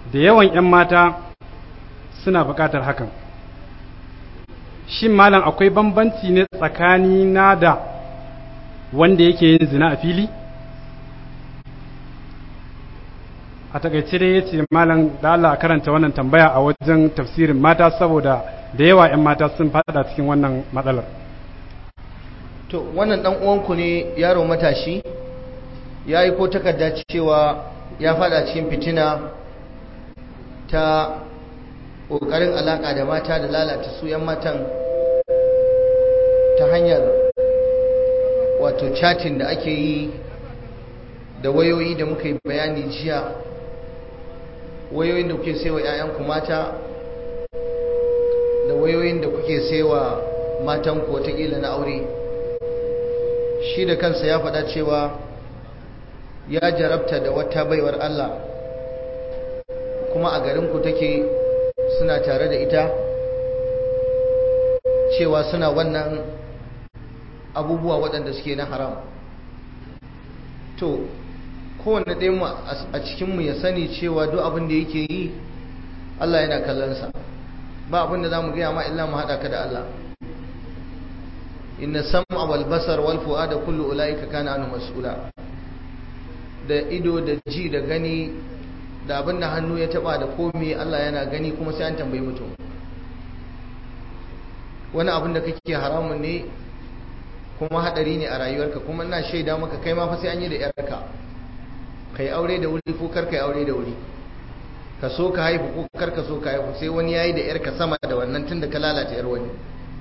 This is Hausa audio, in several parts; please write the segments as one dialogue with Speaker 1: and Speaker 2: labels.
Speaker 1: da yawan 'yan mata suna buƙatar hakan shin malam akwai bambanci ne tsakani na da wanda yake yin zina a fili a takaice dai ya ce malam da Allah karanta wannan tambaya a wajen tafsirin mata saboda da yawa 'yan mata sun fada cikin wannan matsalar
Speaker 2: to wannan dan uwanku ne yaro matashi ya yi ko takarda cewa ya fada cikin fitina ta ƙoƙarin alaƙa da mata da lalata su 'yan matan ta hanyar wato chatin da ake yi da wayoyi da muka yi bayani jiya wayoyin da kuke saiwa 'ya'yanku mata da wayoyin da kuke saiwa matanku watakila na aure shi da kansa ya faɗa cewa ya jarabta da wata baiwar Allah kuma a garinku take suna tare da ita cewa suna wannan abubuwa waɗanda suke na haram to kowane ɗayan a cikinmu ya sani cewa duk abin da yake yi Allah yana kallonsa ba abin da za mu gaya ma illa mu haɗa ka da Allah inna sam'a wal basar wal fu'ada kullu ulaika kana anhu mas'ula da ido da ji da gani da abin da hannu ya taba da komai Allah yana gani kuma sai an tambayi mutum wani abin da kake haramun ne kuma hadari ne a rayuwarka kuma ina shaida maka kai ma fa sai an yi da yarka kai aure da wuri ko kar kai aure da wuri ka so ka haifu ko kar ka so ka haifu sai wani yayi da yarka sama da wannan tunda ka lalata yar wani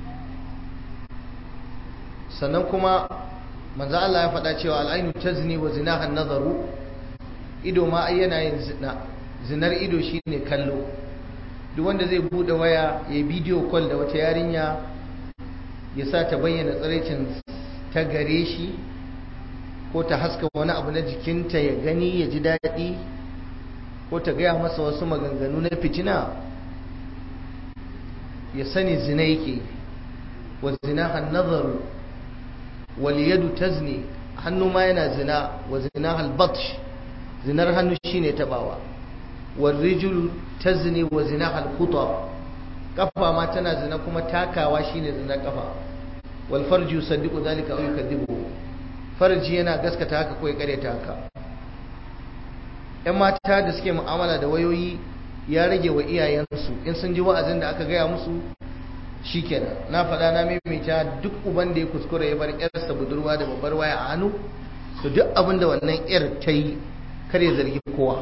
Speaker 2: sannan kuma manzo Allah ya faɗa cewa al'ainu tazni wa zinaha an-nazaru ido ma ai yana yin zina zinar ido shine kallo duk wanda zai bude waya ya bidiyo call da wata yarinya ya sa ta bayyana tsiraicin ta gare shi ko ta haska wani abu na jikinta ya gani ya ji daɗi ko ta gaya masa wasu maganganu na fitina ya sani zina yake wa zinaha an-nazaru waliyadu tazni hannu ma yana zina wa zina halbatsh zinar hannu shine tabawa warrijulu tazni wa zina halquta kafa ma tana zina kuma takawa shine zina kafa wal farju yusaddiqu dhalika aw yukadibu farji yana gaskata haka ko ya kareta haka yan mata da suke mu'amala da wayoyi ya rage wa iyayensu in sun ji wa'azin da aka gaya musu shikenan na faɗa na maimaita duk uban da ya kuskura ya bar yarsa budurwa da babbar waya a hannu to duk abin da wannan yar ta yi kar ya zargi kowa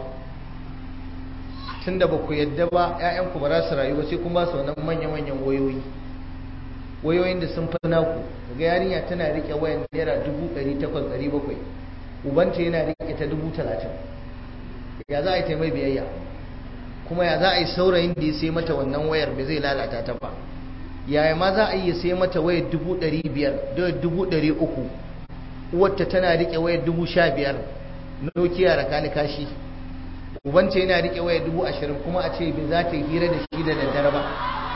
Speaker 2: tunda ba ku yadda ba ƴaƴanku ba za su rayu ba sai kun ba su wannan manya-manyan wayoyi wayoyin da sun fi naku daga yarinya tana rike wayan naira dubu ɗari takwas ɗari bakwai ubanta yana rike ta dubu talatin ya za a yi ta mai biyayya kuma ya za a yi saurayin da ya sai mata wannan wayar ba zai lalata ta ba yaya ma za a iya sai mata wayar dubu ɗari biyar da dubu ɗari uku uwarta tana riƙe wayar dubu sha biyar nokiya raka ni kashi ubanta yana riƙe wayar dubu ashirin kuma a ce bai za ta hira da shi da daddare ba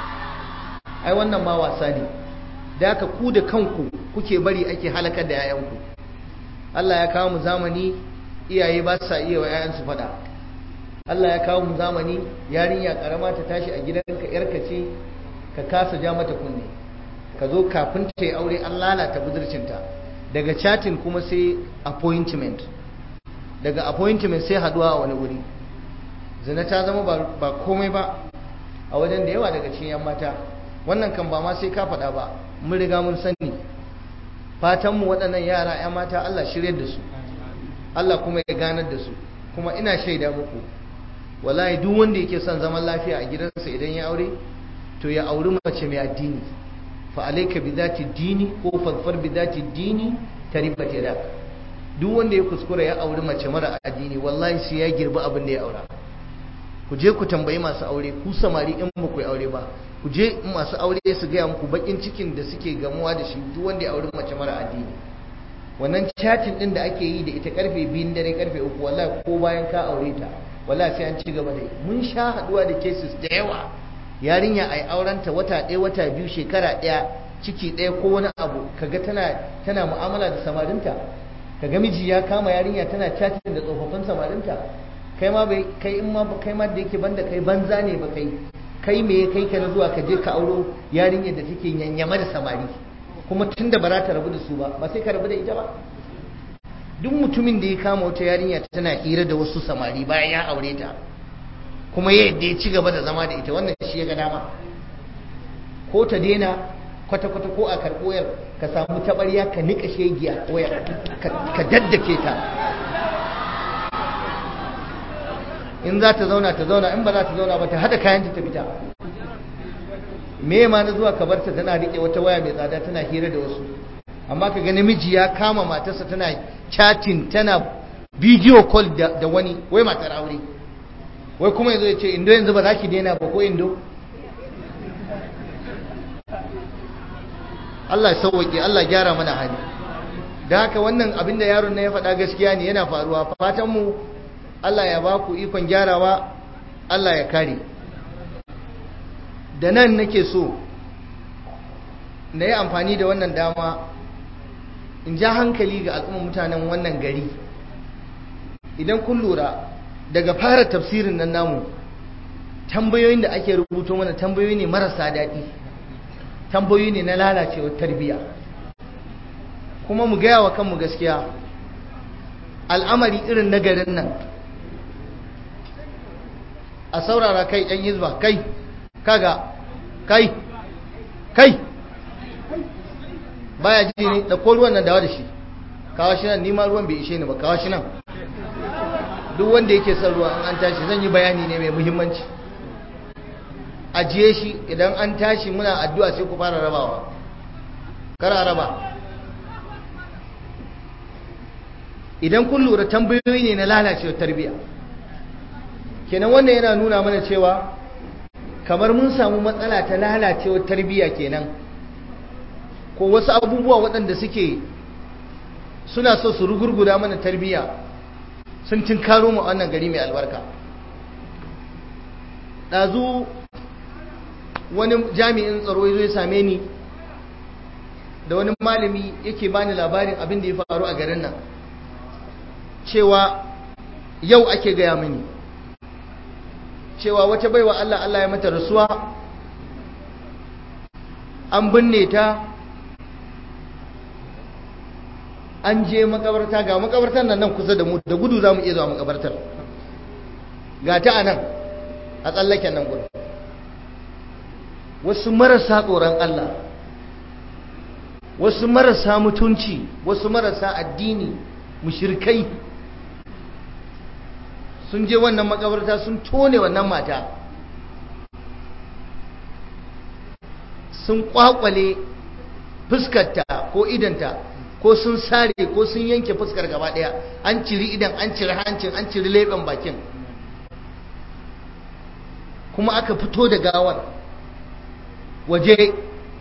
Speaker 2: ai wannan ma wasa ne da haka ku da kanku kuke bari ake halakar da 'ya'yanku Allah ya kawo mu zamani iyaye ba sa iya wa 'ya'yansu faɗa Allah ya kawo mu zamani yarinya karama ta tashi a gidanka yarka ce ka kasa ja mata kunne ka zo kafin ta yi aure an lalata budurcinta daga chatin kuma sai appointment daga appointment sai haduwa a wani wuri zina ta zama ba komai ba a wajen da yawa daga cikin yan mata wannan kan ba ma sai ka faɗa ba mun riga mun sani fatanmu waɗannan yara yan mata Allah shiryar da su Allah kuma ya ganar da su kuma ina shaida muku wallahi duk wanda yake son zaman lafiya a gidansa idan ya aure to ya auri mace mai addini fa alayka bi zati dini ko fadfar bi zati dini taribat yada duk wanda ya kuskura ya auri mace mara addini wallahi sai ya girbi abin da ya aura ku je ku tambayi masu aure ku samari in ba ku aure ba ku je masu aure su gaya muku bakin cikin da suke gamuwa da shi duk wanda ya auri mace mara addini wannan chatin din da ake yi da ita karfe biyun dare karfe uku wallahi ko bayan ka aure ta wallahi sai an ci gaba da mun sha haduwa da cases da yawa yarinya ai aurenta wata ɗaya wata biyu shekara ɗaya ciki ɗaya ko wani abu kaga tana tana mu'amala da samarinta kaga miji ya kama yarinya tana chatting da tsofaffin samarinta kai ma bai kai in ma kai ma da yake banda kai banza ne ba kai kai me kai ka na zuwa ka je ka auro yarinyar da take yanyama da samari kuma tunda ba za ta rabu da su ba ba sai ka rabu da ita ba duk mutumin da ya kama wata yarinya tana hira da wasu samari bayan ya aure ta kuma ya yadda ya ci gaba da zama da ita wannan shi ya ga dama ko ta daina kwata-kwata ko a karɓoyar ka samu taɓarya ka niƙa shegiya waya ka daddake ta in za ta zauna ta zauna in ba za ta zauna ba ta haɗa kayan ta fita me ma na zuwa ka bar ta tana riƙe wata waya mai tsada tana hira da wasu amma ka ga namiji ya kama matarsa tana chatting tana bidiyo call da wani wai matar aure wai kuma yanzu ya ce indo yanzu ba za ki daina ba ko indo Allah ya sauwake Allah gyara mana hali da haka wannan abin da yaron na ya faɗa gaskiya ne yana faruwa fatan mu Allah ya ba ku ikon gyarawa Allah ya kare da nan nake so na yi amfani da wannan dama in ja hankali ga al'ummar mutanen wannan gari idan kun lura daga fara tafsirin nan namu tambayoyin da ake rubuto mana tambayoyi ne marasa daɗi tambayoyi ne na lalacewar tarbiyya kuma mu gaya wa kanmu gaskiya al'amari irin na garin nan a saurara kai ɗan hizba kai kaga kai kai baya ji ne da ko ruwan nan dawa da shi kawo shi nan nima ruwan bai ishe ni ba kawo shi nan duk wanda yake son ruwa an tashi zan yi bayani ne mai muhimmanci ajiye shi idan an tashi muna addu'a sai ku fara rabawa kara raba idan kun lura tambayoyi ne na lalacewar tarbiyya kenan wannan yana nuna mana cewa kamar mun samu matsala ta lalacewar tarbiyya kenan ko wasu abubuwa waɗanda suke suna so su rugurguda mana tarbiyya sun tinkaro mu wannan gari mai albarka ɗazu wani jami'in tsaro ya zo ya same ni da wani malami yake bani labarin abin da ya faru a garin nan cewa yau ake gaya mini cewa wata baiwa Allah Allah ya mata rasuwa an binne ta an je makabarta ga makabartar nan nan kusa da mu da gudu za mu iya zuwa makabartar ga ta a nan a tsallaken nan gudu wasu marasa tsoron Allah wasu marasa mutunci wasu marasa addini mushirkai sun je wannan makabarta sun tone wannan mata sun kwakwale fuskarta ko idanta ko sun sare ko sun yanke fuskar gaba daya an ciri idan an ciri hancin an ciri leɓen bakin kuma aka fito da gawar waje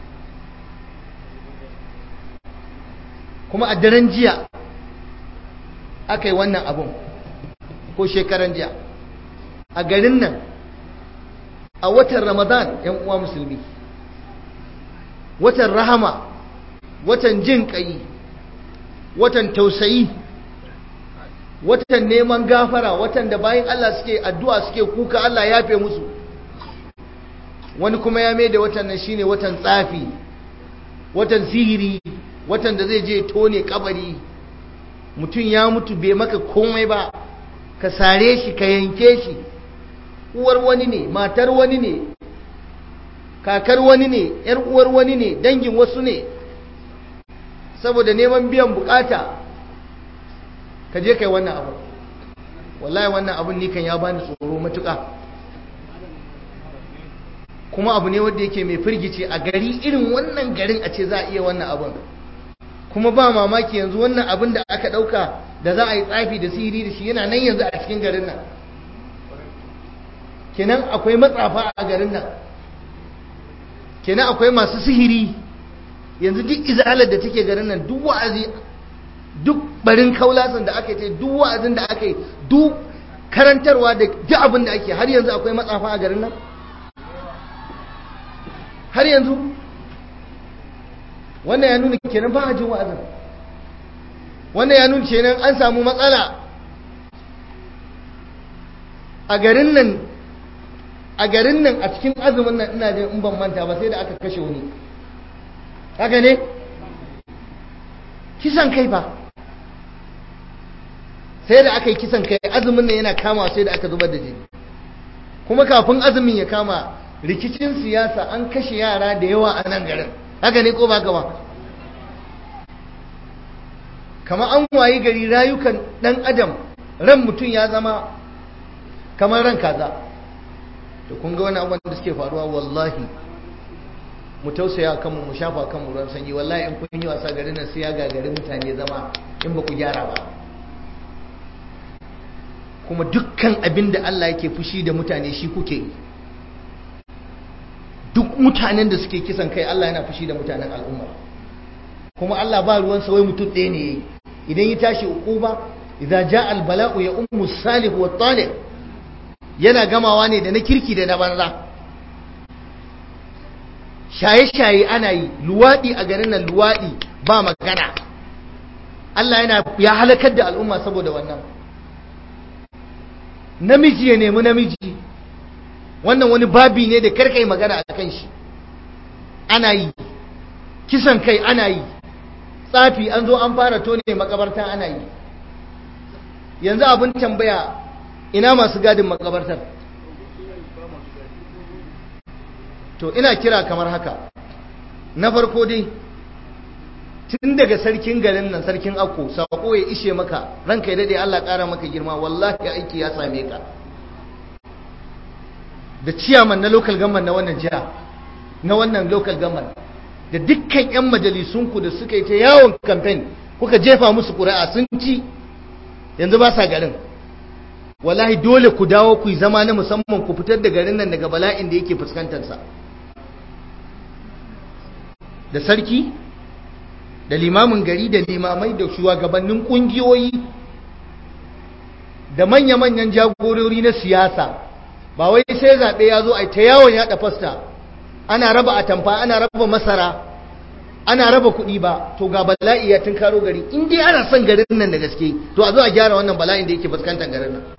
Speaker 2: kuma a daren jiya aka yi wannan abun ko shekaran jiya a garin nan a watan ramadan yan uwa musulmi watan rahama watan jin ƙayi watan tausayi watan neman gafara watan da bayan Allah suke addu'a suke kuka Allah ya fe musu wani kuma ya mai da watan nan shine watan tsafi watan sihiri watan da zai je tone kabari mutum ya mutu bai maka komai ba ka sare shi ka yanke shi uwar wani ne matar wani ne kakar wani ne yar uwar wani ne dangin wasu ne saboda neman biyan bukata ka je kai wannan abu wallahi wannan abun ni kan ya bani tsoro matuƙa kuma abu ne wanda yake mai firgice a gari irin wannan garin a ce za a iya wannan abun kuma ba mamaki yanzu wannan abin da aka ɗauka da za a yi tsafi da sihiri da shi yana nan yanzu a cikin garin nan kenan akwai matsafa a garin nan kenan akwai masu sihiri yanzu duk izalar da take garin nan duk wa'azi duk barin kaulasan da aka yi duk wa'azin da aka yi duk karantarwa da duk abin da ake har yanzu akwai matsafa a garin nan har yanzu wannan ya nuna kenan ba a jin wa'azin wannan ya nuna kenan an samu matsala a garin nan a garin nan a cikin azumin nan ina jin in ban manta ba sai da aka kashe wani haka ne kisan kai ba sai da aka yi kisan kai azumin nan yana kama sai da aka zubar da jini kuma kafin azumin ya kama rikicin siyasa an kashe yara da yawa a nan garin haka ne ko ba ka ba kama an wayi gari rayukan dan adam ran mutum ya zama kamar ran kaza to kun ga wani abubuwan da suke faruwa wallahi mu tausaya kanmu mu shafa kanmu ruwan sanyi wallahi in kun yi wasa garin nan sai ya gagari mutane zama in ba ku gyara ba kuma dukkan abin da Allah yake fushi da mutane shi kuke yi duk mutanen da suke kisan kai Allah yana fushi da mutanen al'umma kuma Allah ba ruwan sa wai mutum ɗaya ne idan ya tashi uquba idza jaa al bala'u ya ummu salih wa talib yana gamawa ne da na kirki da na banza shaye-shaye ana yi luwaɗi a garin nan luwaɗi ba magana Allah yana ya halakar da al'umma saboda wannan namiji ya nemi namiji wannan wani babi ne da karkai magana a kan shi ana yi kisan kai ana yi tsafi an zo an fara tone makabarta ana yi yanzu abin tambaya ina masu gadin makabartar to ina kira kamar haka na farko dai tun daga sarkin garin nan sarkin akko sako ya ishe maka ranka ya dade Allah ƙara maka girma wallahi aiki ya same ka da ciyaman na local government na wannan jiha na wannan local government da dukkan 'yan majalisunku da suka yi ta yawon campaign kuka jefa musu ƙuri'a sun ci yanzu ba sa garin wallahi dole ku dawo ku yi zama na musamman ku fitar da garin nan daga bala'in da yake fuskantarsa da sarki da limamin gari da limamai da shugabannin kungiyoyi da manya-manyan jagorori na siyasa ba wai sai zaɓe ya zo a ta yawon yaɗa fasta ana raba atamfa ana raba masara ana raba kuɗi ba to ga bala'i ya karo gari in dai ana son garin nan da gaske to a zo a gyara wannan bala'in da yake fuskantar garin nan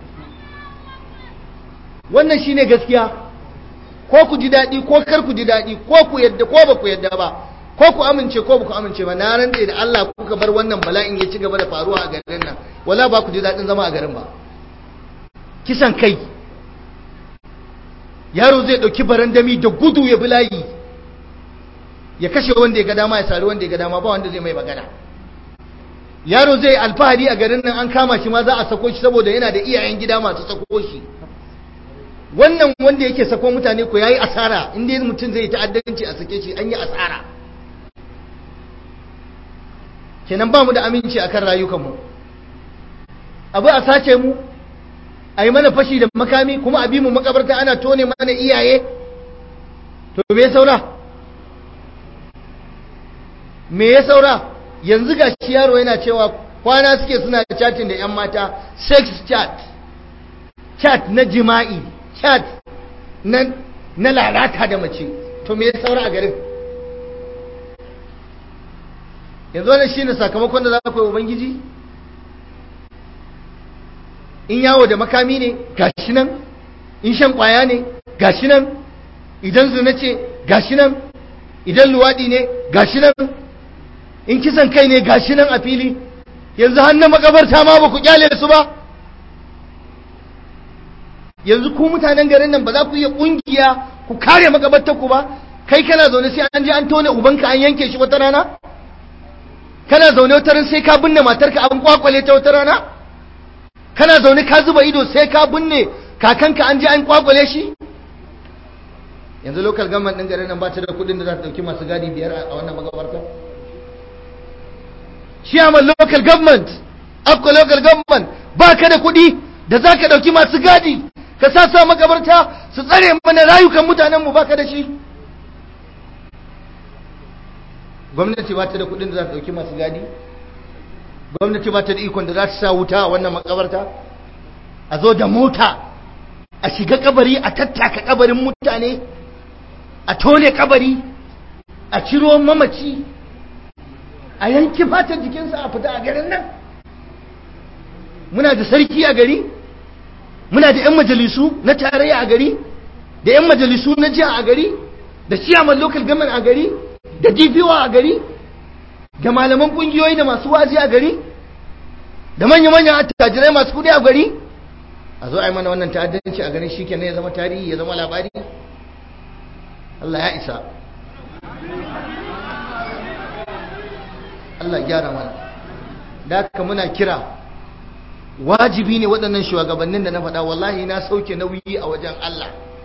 Speaker 2: wannan shine gaskiya ko ku ji daɗi ko kar ku ji daɗi ko ku yadda ko ba ku yadda ba ko ku amince ko ba ku amince ba na rantse da Allah kuka bar wannan bala'in ya ci gaba da faruwa a garin nan wala ba ku ji daɗin zama a garin ba kisan kai yaro zai ɗauki barandami da gudu ya bi layi ya kashe wanda ya ga dama ya sari wanda ya ga dama ba wanda zai mai magana yaro zai alfahari a garin nan an kama shi ma za a sako shi saboda yana da iyayen gida masu sako shi wannan wanda yake sako mutane ko yayi asara inda mutum zai ta'addanci a sake shi an yi asara kenan ba mu da aminci akan rayukanmu abu a sace mu a yi mana fashi da makami kuma a bi mu makabarta ana tone mana iyaye to me ya saura me ya saura yanzu ga shi yaro yana cewa kwana suke suna chatting da 'yan mata sex chat chat na jima'i chat na, na lalata da mace to me ya saura a garin yanzu wannan shine sakamakon da za ku yi ubangiji in yawo da makami ne gashi nan in shan kwaya ne gashi nan idan zina ce gashi nan idan luwaɗi ne gashi nan in kisan kai ne gashi nan a fili yanzu hannun makabarta ma ba ku kyale su ba yanzu ku mutanen garin nan ba za ku iya kungiya ku kare makabartar ku ba kai kana zaune sai an je an tone ubanka an yanke shi wata rana kana zaune wata ran sai ka binne matarka an kwakwale ta wata rana kana zaune ka zuba ido sai ka binne kakanka an je an kwakwale shi yanzu local government din garin nan ba ta da kudin da za ta dauki masu gadi biyar a wannan makabarta chairman local government akko local government ba ka da kudi da za ka dauki masu gadi ka sa sa makabarta su tsare mana rayukan mutanenmu ba ka da shi gwamnati ba ta da kudin da za ta dauki masu gadi gwamnati ba ta da ikon da za ta sa wuta a wannan makabarta a zo da mota a shiga kabari a tattaka kabarin mutane a tone kabari a ciro mamaci a yanki fatar jikinsa a fita a garin nan muna da sarki a gari muna da 'yan majalisu na tarayya a gari da 'yan majalisu na jiya a gari da ciyaman local government a gari da dpo a gari da malaman kungiyoyi da masu wazi a gari da manya-manyan attajirai masu kudi a gari a zo a yi mana wannan ta'addanci a ganin shi kenan ya zama tarihi ya zama labari Allah ya isa Allah gyara mana da haka muna kira wajibi ne waɗannan shugabannin da na faɗa wallahi na sauke nauyi a wajen Allah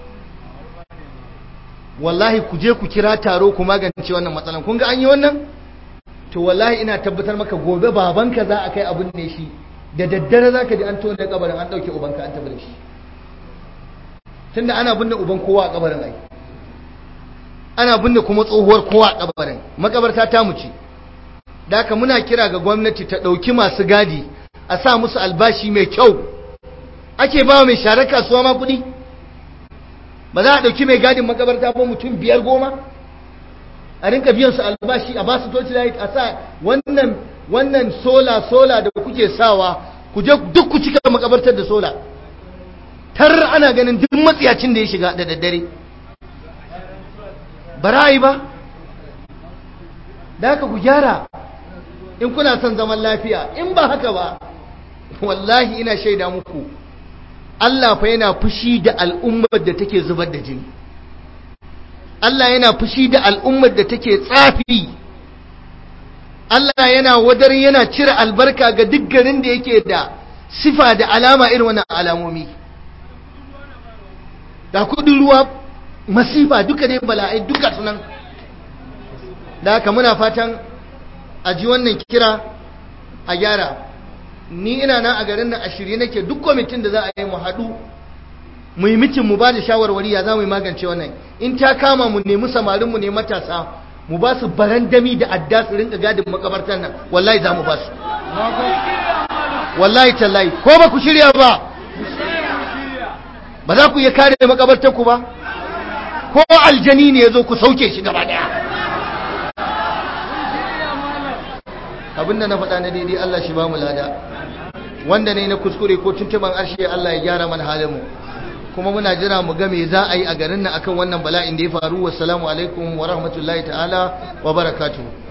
Speaker 2: wallahi ku je ku kira taro ku magance wannan matsalan kun ga an yi wannan to wallahi ina tabbatar maka gobe babanka za a kai abin ne shi da daddare za ka ji an tona kabarin an ɗauke ubanka an tabbata shi tunda ana binne uban kowa a kabarin ai ana binne kuma tsohuwar kowa a kabarin makabarta ta mu ce da haka muna kira ga gwamnati ta ɗauki masu gadi a sa musu albashi mai kyau ake ba mai sharar kasuwa ma kuɗi ba za a ɗauki mai gadin makabarta ba mutum biyar goma a rinka biyan su albashi a ba su toci light a sa wannan wannan sola sola da kuke sawa ku je duk ku cika makabartar da sola tar ana ganin duk matsiyacin da ya shiga da daddare ba ra'ayi ba da haka ku gyara in kuna son zaman lafiya in ba haka ba wallahi ina shaida muku Allah fa yana fushi da al'ummar da take zubar da jini Allah yana fushi da al'ummar da take tsafi Allah yana wadar yana cire albarka ga duk garin da yake da sifa da alama irin wannan alamomi da kudin ruwa masifa duka ne bala'ai duka sunan da haka muna fatan a ji wannan kira a gyara ni ina nan a garin nan a shirye nake duk kwamitin da za a yi mu haɗu mu yi mitin mu ba da shawarwari ya za mu yi magance wannan in ta kama mu nemi samarin mu ne matasa mu ba su barandami da adda su rinka gadin makabartar nan wallahi za mu ba su wallahi tallahi ko ba ku shirya ba ba za ku iya kare makabartar ku ba ko aljani ne ya zo ku sauke shi gaba daya abinda na faɗa na daidai Allah shi ba mu lada wanda ne na kuskure ko tuntuban arshe Allah ya gyara mana halin mu kuma muna jira mu ga me za a yi a garin nan akan wannan bala'in da ya faru wassalamu alaikum wa rahmatullahi ta'ala wa barakatuh